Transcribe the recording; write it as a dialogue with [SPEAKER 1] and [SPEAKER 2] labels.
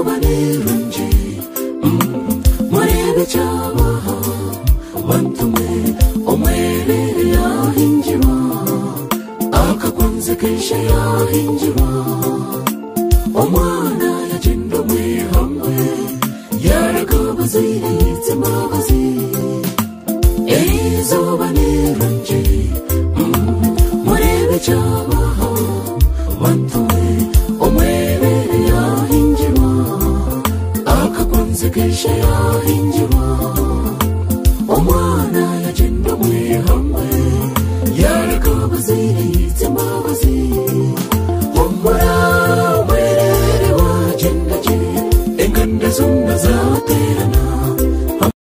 [SPEAKER 1] barenge murebe icyabaha batume umwerere yahingira akakunze kenshi yahingira umwana yagenda umwe hamwe yaragabaze yitse imbabazi izuba nirungi murebe icyabaha batume umwerere yahingira akakunze kenshi yahingira umwana yagenda muri hamwe yaragabaze yitse imbabazi humura umwerere wagendagiye inganda zumva zaterana